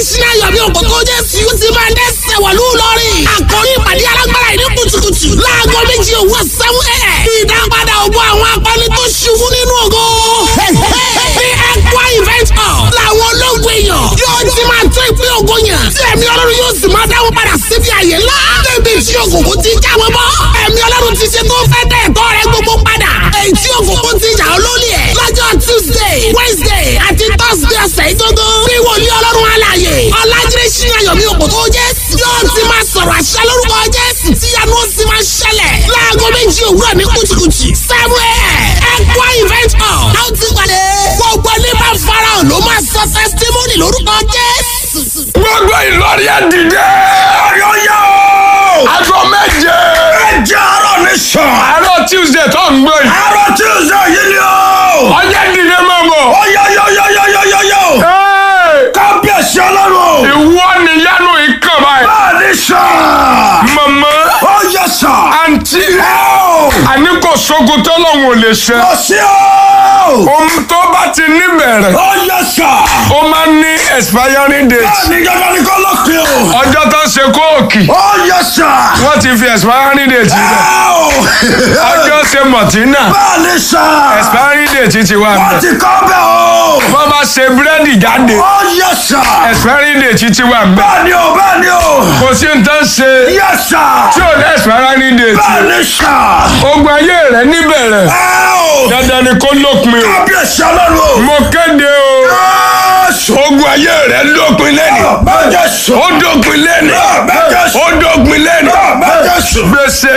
adésínà yọ̀mí òkòtò jésù yóò ti máa dẹ́sẹ̀ wọ̀lú lọ́rìn. àkórí ìpàdé alágbára ìní kùtùkùtù láago méjì òwúrọ̀ sẹ́wọ́n ẹ̀. ìdápadà ògbó àwọn akọni tó ṣubú nínú ògo. ní ẹ̀kọ́ event hall làwọn ológun èèyàn yóò ti máa tó ìpín ògo yàn. tí ẹ̀mí ọlọ́run yóò sì máa dáwọ́ padà síbi àyè ńlá. débi tí òkòkò ti já wọn bọ́. ẹ̀mí ọlọ́run ti ṣe tó fẹ́ dẹ̀ ẹ̀tọ́ rẹ gbogbo padà. èyí tí òkòkò ti jà ọ́ lólè ẹ̀. lọ́jọ́ tuesday wednesday àti thursday ọ̀sẹ̀ ìgbógún. bí wòlíì ọlọ́run alààyè ọ̀làjídé ṣíyàn yọ̀mí òkòtò jésù. yóò ti máa sọ̀rọ̀ àṣẹ lórúkọ jésù. tíyanu ó sì máa ṣẹlẹ̀. láago méjì òwúrọ̀ ní kùtùkùtù. seven a.m. ẹ̀kọ́ event hall. a ó ti pàdé. gbogbo ní bá farahàn ló máa sọ testimony lórúkọ jésù. gbogbo ìlọrin ẹ dìde. Ọ̀yọ́ yá o. aago méje. Ẹjẹ́ àárọ̀ ní sàn. àárọ̀ tuesday tó ń gbé yìí. Àárọ̀ Tuesday yìí ni o. ọjọ́ dìde máa bọ̀. Ọ̀yọ́yọ́yọ́yọ́yọ́yọ́. Hey! Kábíyèsí ọlọ́run. ìwọ nìyanu ìkàn báyìí. Bẹ́ẹ̀ ni sàn. mama Ó yẹ sàn. àǹtí Ẹ o. àní kò sógun tọ́lọ́hún ò lè ṣe. Kò sí o. ohun tó bá ti níbẹ̀rẹ̀ Ó yẹ sàn. ó máa ń ní expiring date. Bẹ́ẹ̀ ni dandan ni kò lópin o. ọjọ́ tó ń ṣe kóòkì Ó yẹ sàn. wọ́n ti fi expiring date Ẹ sílẹ̀. o. ọjọ́ ṣe mọ̀tínà Bẹ́ẹ̀ ni sàn. expiring date ti wà Wọ́n mẹ́. ti kọ́ bẹ́ẹ̀ o. wọ́n bá ṣe búrẹ́dì jáde Ó yẹ sàn. expiring date ti wà mẹ́. Bẹ́ẹ̀ ni o, bẹ́ẹ̀ ni o. kò sí ní tán ṣe Yẹ sàn. tí ò ní expiring date. Bẹ́ẹ̀ ni sàn. ogun ayé rẹ̀ níbẹ̀rẹ̀ Ẹ o. dandan ni kó lópin o. Kábíyèsí ọlọ́run o. mo kéde o. Jésù. ogun ayé rẹ̀ lópin lẹ́nu. Jésù. ó dópin lẹ́nu. Jésù. ó dópin lẹ́nu. Jésù. gbèsè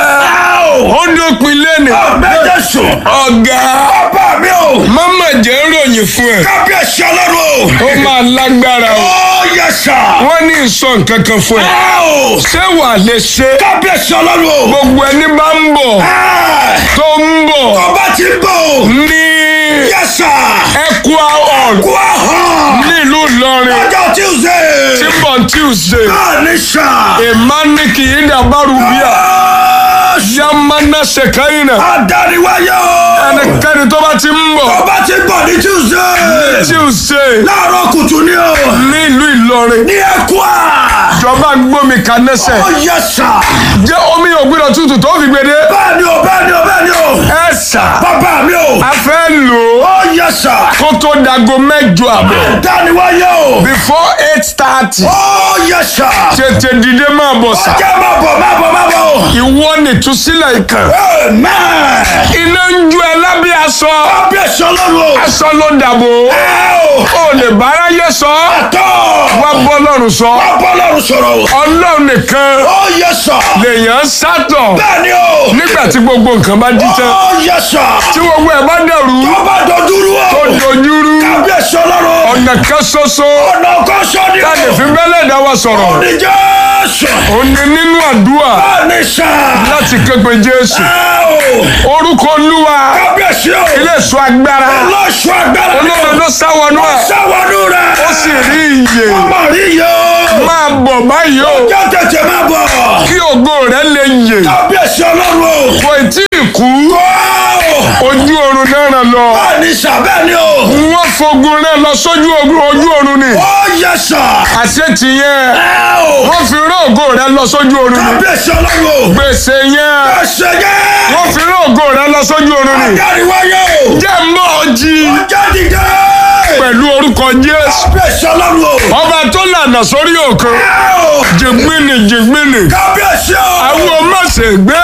yẹn ó dópin lẹ́nu. Jésù. ọ̀gá Bàbá mi o. mama jẹ́ ròyìn fún ẹ. Kábíyèsí ọlọ́run o. ó máa lágbára o. Ó yẹ sà. wọ́n ní ìsọ nǹkan kan fún ẹ. Ẹ o. ṣé wà lè ṣe. Kábíyèsí ọlọ́run o. gbogbo ẹni bá ń bọ̀ Ẹ. tó ń bọ̀ Ọba ti ń bọ̀ o. ní Yẹ sà. Equa hall Kú àhàn. nílùú Ìlọrin Ọjọ́ Tuesday. tí ń bọ̀ Tuesday. Bẹ́ẹ̀ni sà. Emaniki Idabaru bíà Jésù. Yamana Sekaina. Adániwáyé o. ẹnikẹ́ni tó bá ti ń bọ̀ Ọba ti ń bọ̀ ní Tuesday. Tuesday Láàárọ̀ kùtù ni o. nílùú Ìlọrin. Ní Ẹ̀kúà. ìjọba ń gbómi kanẹ́sẹ̀. Ó yẹ sà. jẹ́ omi ògbìnà tútù tó fi gbede. Bẹ́ẹ̀ni o, bẹ́ẹ̀ni o, bẹ́ẹ̀ni o. ẹ sà Bàbá mi o. a fẹ́ lò ó Ó yẹ sà. kó tó dago mẹ́jọ àbọ̀. Adániwáyé o. before eight thirty. Ó yẹ sà. tètè dìde máa bọ̀ sà. Jẹ́ máa bọ̀, máa bọ̀, máa bọ̀. ìwọ nìtúsílẹ̀ ìkàn. Amen. iná ń ju ẹ lábẹ́ aṣọ. Kábíyèsí ọlọ́run o. aṣọ ló dàbò. Ẹ o. o lè báráyé sọ. Tọ́. wá bọ́ lọ́rùn sọ. Bọ́lọ́run sọ̀rọ̀ o. ọlọ́run nìkan Ó yẹ sà. lèèyàn sátọ̀. Bẹ́ẹ̀ni o. nígbà tí gbogbo nǹkan bá dí tán. Ó yẹ sà. tí gbogbo ẹ̀ bá dẹ̀rú. Ọba dọ̀dúrú o. tó dojúrú. Kábíyèsí ọlọ́run. ọ̀nà kan ṣoṣo. Ọ̀nà kan sọ ni o. táàdì fi bẹ́lẹ̀ dá wa sọ̀rọ̀. Ní Jésù. ó ní nínú àdúrà Bẹ́ẹ̀ni sà. láti képe Jésù. Ẹ o. orúkọ olúwa Kábíyèsí o. ilé ìṣọ́ agbára. Lọ́sọ̀ agbára ni o. olóòrùn ló sáwọnú ẹ̀. Sáwọnú rẹ̀. ó sì rí iye. Ọmọ rí yẹ o. máa bọ̀ báyìí o. Jẹ́ tètè máa bọ̀. kí ògo rẹ̀ lè yè. Kábíyèsí ọlọ́run o. kò tí ì kú. Wow! ojú oorun náà ràn lọ. Bẹ́ẹ̀ni sà bẹ́ẹ̀ni o. wọ́n fogun rẹ̀ lọ sójú ogun ojú oorun ni. Ó yẹ sà. àṣẹ tìyẹn. Ẹ o. wọ́n fi rán ògo rẹ̀ lọ sójú oorun ni. Kábíyèsí ọlọ́run o. gbèsè yẹn. Ẹsẹ̀ yẹ. wọ́n fi rán ògo rẹ̀ lọ sójú oorun ni. Adáríwáyé o. jẹ́ mọ́ ọ jí Ọjà dìde. pẹ̀lú orúkọ Jésù. Kábíyèsí ọlọ́run o. ọba tó lànà sórí òkun. Ẹ o. jìgbìnì jìgbìnì. Kábíyèsí o. àwọn ọmọ ṣègbè.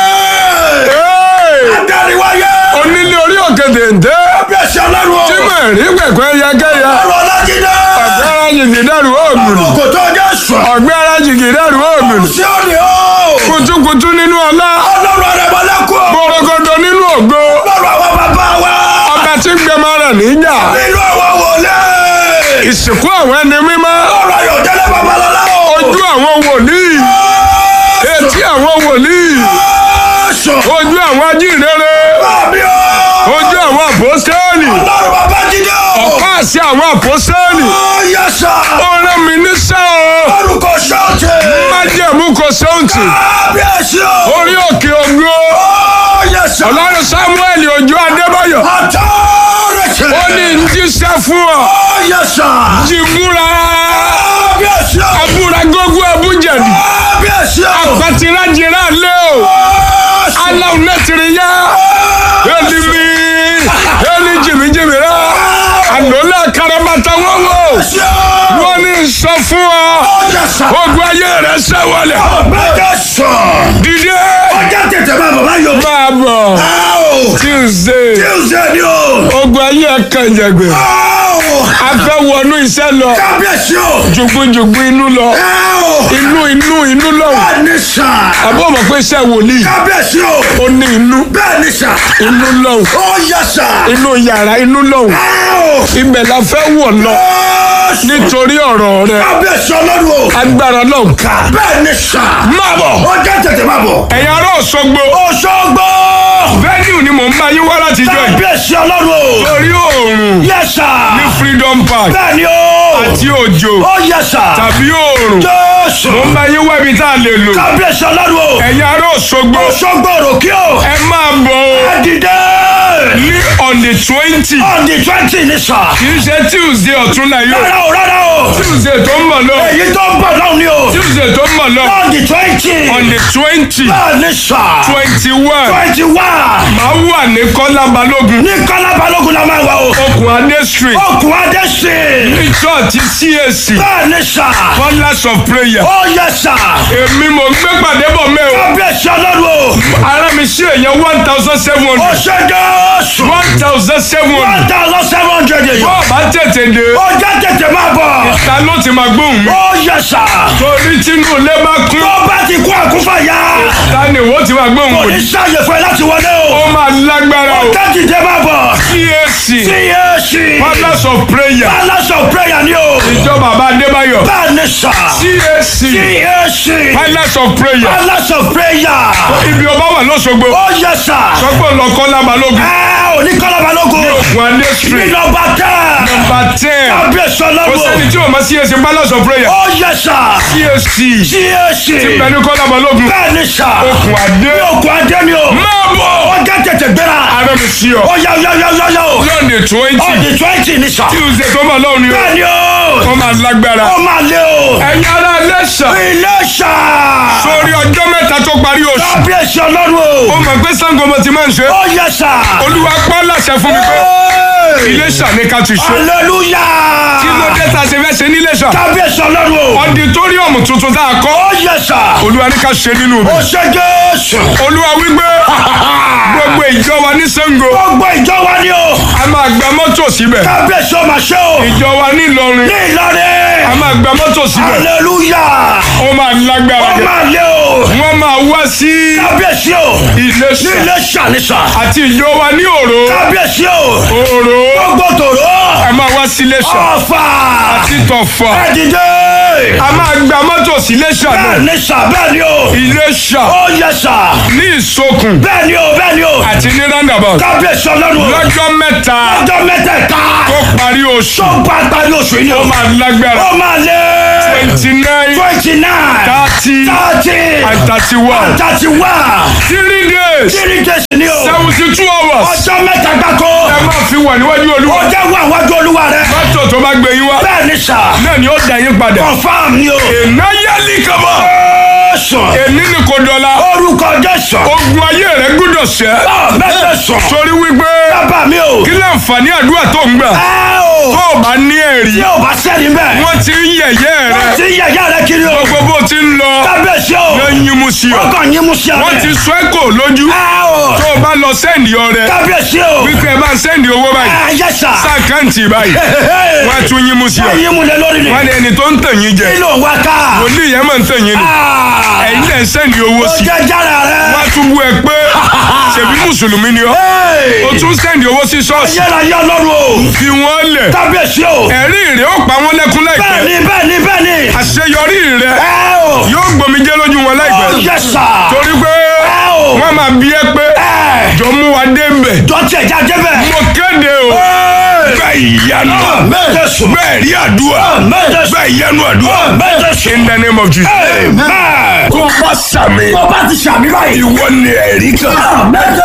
Ẹ. Hey! Adáríwáyé. onílé orí òkè dèndé. Kábíyèsí ọlọ́run o. tí mo rí pẹ̀pẹ́ yẹkẹyẹ. Ọ̀rọ̀ Ọlájídé. ọ̀gbẹ́ra jìgì dẹ́rù òògùn. Kò tó Jésù. ọ̀gbẹ́ra jìgì dẹ́rù òògùn. Sí òní o. kutukutu nínú ọlá. Ọlọ́run àrẹ̀mọ́lẹ́kùn o. gbọ̀rọ̀gọ̀dọ̀ nínú ògo. Ọlọ́run àwọn bàbá wa. ọba tí gbẹmọ rẹ̀ níjà. Nínú àwọn wòlé. ìsìnkú àwọn ẹni mímọ́. Ọ̀rọ̀ Ayọ̀dẹ́lẹ̀ Babalọ́lá o. ojú àwọn wòlíì. etí àwọn wòlíì. Jésù. ojú àwọn ajínrere. Bàbí o. ojú àwọn àpọ́sítélì. Ọlọ́run bàbá jíde o. ọ̀pá àṣẹ àwọn àpọ́sítélì. Ó yẹ sà. ó rán mi níṣẹ́ o. Orúkọ ṣọ́ọ̀tì. májẹ̀mú kò sóǹtì. Kábíyèsí o. orí òkè ògo. Ó yẹ sà. ọlọ́run samuel ojú adébáyọ̀. Authority. ṣe. ó ní ń jíṣẹ́ fún ọ Ó yẹ sà. jìbúra Kábíyèsí o. abúra gógó abújẹ̀dì Kábíyèsí o. pàtìrájìrá lé o Ó sùn. aláwọ̀ nẹ́tìrì yá elimi eli jìmìjìmì rẹ ànọ́lá karabata wọ́wọ́ Kábíyèsí o. wọ́n ní sọ fún ọ Ó yẹ sà. ogun ayé rẹ sẹ́wọ̀lẹ̀ Mẹ́jọ sùn. dìde Ọjà tètè máa bọ̀ báyọ̀. máa bọ̀ Áò. tuesday Tuesday ni o. ogun ayé kànjàgbé Áò. a fẹ́ wọnú iṣẹ́ lọ Kábíyèsí o. jùgbùjùgbù inú lọ Áò. inú inú inú lọ Bẹ́ẹ̀ ni sà. àbọ̀ mọ̀ pé iṣẹ́ wòlíì Kábíyèsí o. ó ní inú Bẹ́ẹ̀ ni sà. inú lọ Ó yẹ sà. inú yàrá inú lọ Áò. ibẹ̀ la fẹ́ wọ̀ lọ Ó sùn. nítorí ọ̀rọ̀ rẹ Kábíyèsí ọlọ́run o. agbára náà ká Bẹ́ẹ̀ ni sà. má bọ̀ Ọjà tètè máa bọ̀. ẹ̀yin ará Òṣogbo Òṣogbo. venue ni mò ń bá yín wá láti jọ yìí Kábíyèsí ọlọ́run o. torí oòrùn Yẹ sà. ní freedom park Bẹ́ẹ̀ ni o. àti òjò Ó yẹ sà. tàbí oòrùn Jésù. mò ń bá yín wá ibi tá a lè lò Kábíyèsí ọlọ́run o. ẹ̀yin ará Òṣogbo Òṣogbo òròkè o. ẹ máa bọ̀ o Ẹ̀dìdẹ́. ní on the twenty On the twenty ni sà. kì í ṣe tuesday ọ̀túnla yóò Rárá o rárá o. tuesday tó ń bọ̀ lọ Èyí tó ń bọ̀ náà ni o. tuesday tó ń bọ̀ lọ On the twenty. on the twenty Bẹ́ẹ̀ ni sà. twenty one Twenty one. máa wà ní kọ́lá balógun Ní Kọ́lá Balógun la máa wà o. okùn adé street Okùn Adé sí. ní church cac Bẹ́ẹ̀ ni sà. colours of prayer Ó yẹ sà. èmi mò ń gbé pàdé bọ̀ mẹ́ o Kábíyèsí ọlọ́run o. ara mi ṣe èèyàn one thousand seven Ó hundred ṣe Jésù. one thousand seven One hundred thousand seven hundred èèyàn. bọ́ọ̀ bá tètè dé Ó jẹ́ tètè máa bọ̀. ta ló ti máa gbóhùn mi Ó yẹ sà. torí tínú ilé bá kún Tó bá ti kú àkúfàyà. ta ni ìwọ ti máa gbóhùn Kò mi ní sáàyè fún ẹ láti wọlé o. ó máa lágbára o Tẹ́tìdé máa bọ̀. cac CAC. colours of prayer Palace of prayer ni o. ìjọ bàbá adébáyọ̀ Bẹ́ẹ̀ ni sà. cac CAC. colours of prayer Palace of prayer. ibi ọba wà lọ́sọ̀gbọ̀ Ó yẹ sà. sọ́gbọ̀n lọ kọ́lá balógun Ẹ ò ní Kọ́lá Balógun. okùn adé Ní street nọmba tẹ́. number ten Kábíyèsí kò sẹ́ni ọlọ́run. tí o ma cac colours of prayer Ó yẹ sà. cac CAC. pẹ̀lú kọ́lá balógun Bẹ́ẹ̀ ni sà. okùn adé Okùn Adé ni o. máa bọ̀ Ó jẹ́ tètè gbéra. ara mi sí ọ Ó yá yá yá yá yá o. lọ́ọ̀dẹ̀ On twenty the twenty ni sà. tuesday tó bọ̀ lọ́wọ́ ni o Bẹ́ẹ̀ ni o. wọ́n máa lágbára Ó máa lé o. ẹ̀yin ará lẹ́sà Ilé sà. sórí ọjọ́ mẹ́ta tó parí oṣù Kábíyèsí ọlọ́run ó o. mọ̀ pé sango mo ti máa ń ṣe Ó yẹ sà. olúwa pọ́ láṣẹ fún mi pé iléṣà ní ká ti ṣe Hallelujah. kí ló dé tá a ṣe fẹ́ ṣe níléṣà Kábíyèsí ọlọ́run o. ọdítọ́ríọ̀mù tuntun tá a kọ́ Ó yẹ sà. olúwa ní ká ṣe nínú Ó rẹ̀ ṣe Jésù. olúwa wípé gbogbo ìjọ wa ní sango Gbogbo ìjọ wa ni o. a máa gba mọ́tò síbẹ̀ Kábíyèsí ọmọ ṣe o. ìjọ wa ní Ìlọrin Ní a Ìlọrin. máa gba mọ́tò síbẹ̀ Hallelujah. ó máa lágbára Ó jẹ máa lé o. wọ́n máa wá sí Kábíyèsí o. Ní iléṣà ilé ṣàníṣà. àti ìjọ wa ní òró Kábíyèsí o. òró Gbogbo tòró. a máa wá sí iléṣà Ọ̀fà. àti tọ̀fà Ẹ̀dìdé. a máa gba mọ́tò sí iléṣà náà Bẹ́ẹ̀ ni sà bẹ́ẹ̀ ni o. iléṣà Ó yẹ sà. ní ìsokùn Bẹ́ẹ̀ ni o bẹ́ẹ̀ ni o. àti ní roundabout Kábíyèsí ọlọ́run o. lọ́jọ́ mẹ́ta Ọjọ́ mẹ́tẹ̀ẹ̀ta. tó parí oṣù Tó bá parí oṣù yìí ni o. ó máa lágbára Ó máa lé. twenty nine Twenty nine. thirty Thirty. and thirty one Thirty one. three days Three days ni o. seventy two hours Ọjọ́ mẹ́ta gbáko. ẹ máa fi wà níwájú olúwa Ó jẹ́ wà wájú olúwa rẹ̀. mọ́tò tó bá gbé yín wá Bẹ́ẹ̀ ni sà. náà ni ó dá yín padà Confirm ni o. ìnáyálì kaba Jésù. èmi ni kò dọ̀la Orúkọ Jésù. ogun ayé rẹ gbúdọ̀ ṣẹ́ Mẹ́tẹ̀ sùn. torí wípé Bàbá mi o. kí láǹfààní àdúrà tó ń gbà Ẹ o. tó o bá ní ẹ̀rí Tí o bá sẹ́ni bẹ́ẹ̀. wọ́n ti ń yẹ̀yẹ́ rẹ Wọ́n ti yẹ̀yẹ́ rẹ kiri o. gbogbo bó ti ń lọ Kábíyèsí o. ló ń yín mu sí ọ Wọ́n kàn yín mú sí wọ́n ti abẹ́. sọ ẹ́ kò lójú Ẹ o. tó o bá lọ sẹ́ndì ọrẹ Kábíyèsí o. wípé ẹ bá ń sẹ́ndì owó báyìí Ẹ yẹ sà. sáàkáǹtì báyìí wọ́n á tún yín mu sí ọ Wọ́n yín mú lé lórí ni. wọ́n ní ẹni tó ń tàn yín jẹ Kí ló ń wá ká? wòlíì yẹn máa ń tàn yín ni Ah. ẹ̀yin lẹ̀ ń sẹ́ndì owó Ó sí jẹ́ jára rẹ̀. wọ́n á tún bú ẹ pé ṣèbí mùsùlùmí ni ọ́ Hey. o tún sẹ́ndì owó sí ṣọ́ọ̀ṣì Yẹ́ra yẹ́ ọlọ́run o. fi wọ́n lẹ̀ Kábíyèsí o. ẹ̀rí rẹ̀ ó pa wọ́n lẹ́kún láìpẹ́ Bẹ́ẹ̀ni bẹ́ẹ̀ni bẹ́ẹ̀ni. àṣeyọrí rẹ̀ Ẹ o. yóò gbòmìjẹ́ lójú wọn Ó láìpẹ́ yẹ sà. torí pé Ẹ o. wọ́n máa bí ẹ pé Ẹ. jọ mú wa dé mbẹ̀ Dọ́tí ẹ̀já débẹ̀. mo kéde o bẹ́ẹ̀ ìyanu Mẹ́tẹ̀ sùn. bẹ́ẹ̀ rí àdúrà Mẹ́tẹ̀ sùn. bẹ́ẹ̀ ìyanu àdúrà Mẹ́tẹ̀ sùn. in the name of Jesus. Amen. tó bá sàmì Tó bá ti ṣàmì báyìí. ìwọ ni ẹ̀rí kan. Mẹ́tẹ̀